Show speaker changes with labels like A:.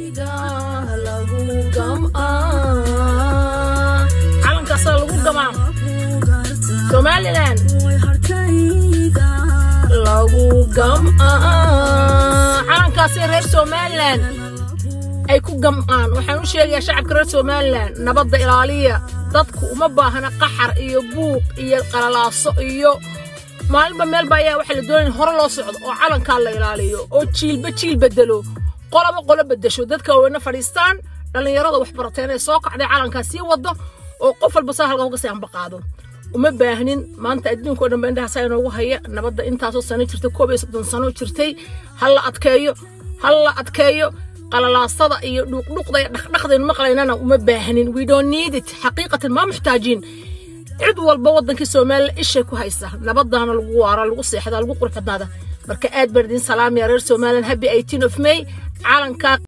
A: calankaasaa lagu gamaa somalilan lagu gam'aa calankaasi reer somalilan ay ku gam'aan waxaan u sheegayaa shacabka reer somalilan nabadda ilaaliya dadku uma baahna qaxar iyo buuq iyo qalalaaso iyo maalinba meelba ayaa waxaa la doonaya hore loo socdo oo calankaa la ilaaliyo oo jiilba jiil bedelo qoloba qolo bedesho dadka waaweyne fadhiistaan dhallinyarada waxbarateen ee soo kacday calankaa sii wado oo qof walba saa halka uga sii ambaqaado uma baahnin maanta adduunka o dhan ba indhahaasaa inoogu haya nabadda intaasoo sano jirtay koob iyo soddon sano jirtay ha la adkeeyo ha la adkeeyo qalalaasada iyo dhuuqdhuuqda iyo dhaqdhaqdaynu maqlaynana uma baahnin we don't need it xaqiiqatan ma muxtaajiin cid walba waddankii soomaaliya ishay ku haysa nabadaana lagu waara lagu seexdaa lagu qurxadnaada marka aad baan idiin salaamaya reer somalilan happy eighteen of may calankaa